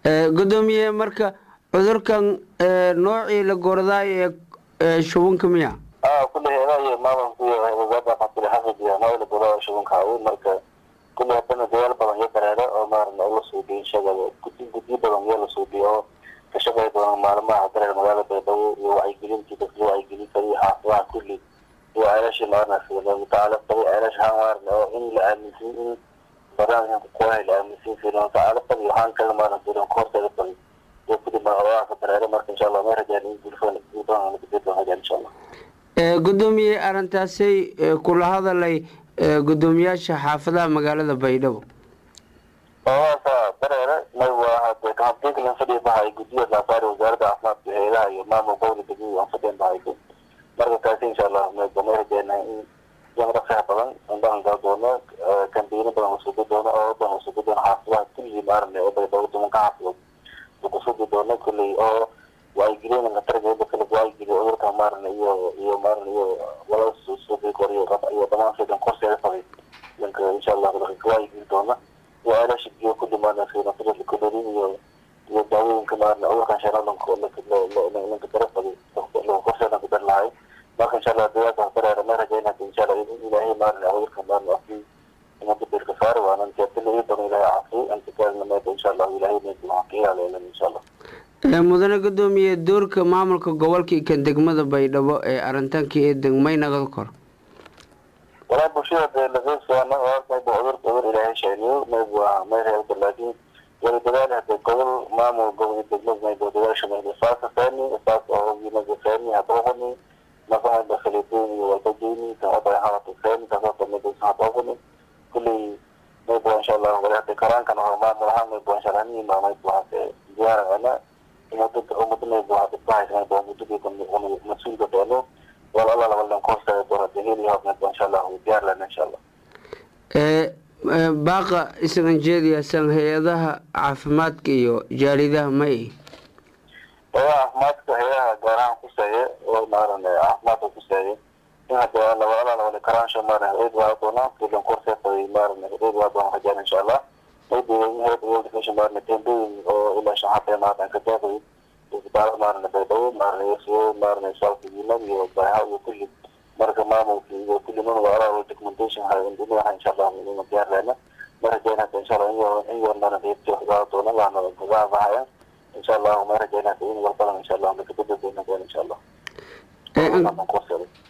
gudoomiye marka cudurkan noocii la goordaay ee shubanka miya kule heedaa iyo maamulka iyo wasaaradda xafid xafid iyo noola goraa shubanka hawe marka kule hadana dadaal badan iyo dareere oo maarana la suubiyo inshaga gudi gudyo badan iyo la suubiyo oo ka shaqey doona maalmaha dareer magaalada baydhabo iyo wacyigelintii dadka loo wacyigelin karo iyo xaafadaha kulli iyo ceelashii maarana subxaanahu watacaala tabi ceelash ahaan maarana oo in la aaminsan in barnaamijka kuwahay la aaminsan fiirin watacaala tabi waxaan kala maarana fiirin koorteeda tabi iyo kudi magacabaha ka dareere marka insha allah may rajaan in gulfan gulfan nabadged baan rajaan insha allah gudoomiye arrintaasay kula hadalay gudoomiyaasha xaafadaha magaalada baydhabo ooasa dareere may waa kahabdeeglan fadhiya bahay guddiya laasaari wasaaradda caafimaadka hay-adaha iyo maamul gowla degmada aan fadhiyan bahayso marka kaasi insha allah may rajeenahay in jamraqsaha badan indhahan gaa doono kambeino badan usugi doono oo badan usugi doono xaafadaha kulligii maarane oo baydhabo dumanka xaafadood ukusudi doono kulley oo wacyigelin qatargeeda kale wacyigeliyo cudurka maarana iyo iyo maarana iyo wala suubi koriyo iyo dhamaan fidan korseeda fagay danka insha allah wacyigeli doona iyo ceelasha biyo kulli maarana fidanfida kalorin iyo iyo daawooyinka maarana cudurkan shanalanka lanka dara fagay korseedan ku dar lahay marka insha allah dadaalka dareera ma rajayna insha allah ilaahay maarana cudurka maarana afkii umada birka saari waanan jeetila ii badan ilaahay caafiyo anta kaalna meeda insha allah ilaahay meeda waxaan ka ilaaleelan insha allah mudane gudoomiye doorka maamulka gobolka kan degmada baydhabo ee arintaanka ee degmay nagada kor walaa bulshada dee lageysana mayba cudur cudur ilaahay sheeniyo maybu waa may reebta laakiin wali dadaal hade gobol maamul gobol degmada mayba dadaasha mayba saasa feeni saas oogi mayba feeni hadoogani marka mayba khaliideyni walbajeyni taada hawata feeni taasoo mayba hadoogani kulley mayba insha allah wali hade karaankan oo maamul ahaan mayba insha allah niima mayba hase diyaarana umada umada mayba hade bahaysa mayba umada mas-uulka beeno wal alla labalan koorsaga doona deheli hawdnayba insha allah diyaar lana insha allah baaqa isagan jeediyaasan hay-adaha caafimaadka iyo jaalidaha may hay-adaha caafimaadka hay-adaha gaar ahaan kuseeye oo maaran caafimaadka kuseeye in hade laba alla labali karaansho maaran eed waa doona filan koorseefay maaran eed waa doona rajaan insha allah maybe in hay-ada world vision maaran tembeyin oo ilaa shan xabee maaran ka jaabay isbitaalo maarana baydhabo maarana siyo maarana saalkigiinad iyo baaha iyo kulli marka maamulka iyo kulli man waalaa documentation hayndinaha insha allah inuna diyaar leena ma rajayn hada insha allah in in warnana reebti waxgaa doona waana gadaabahaya insha allah ma rajayn hada in walbadan insha allah makabedel doona insha allah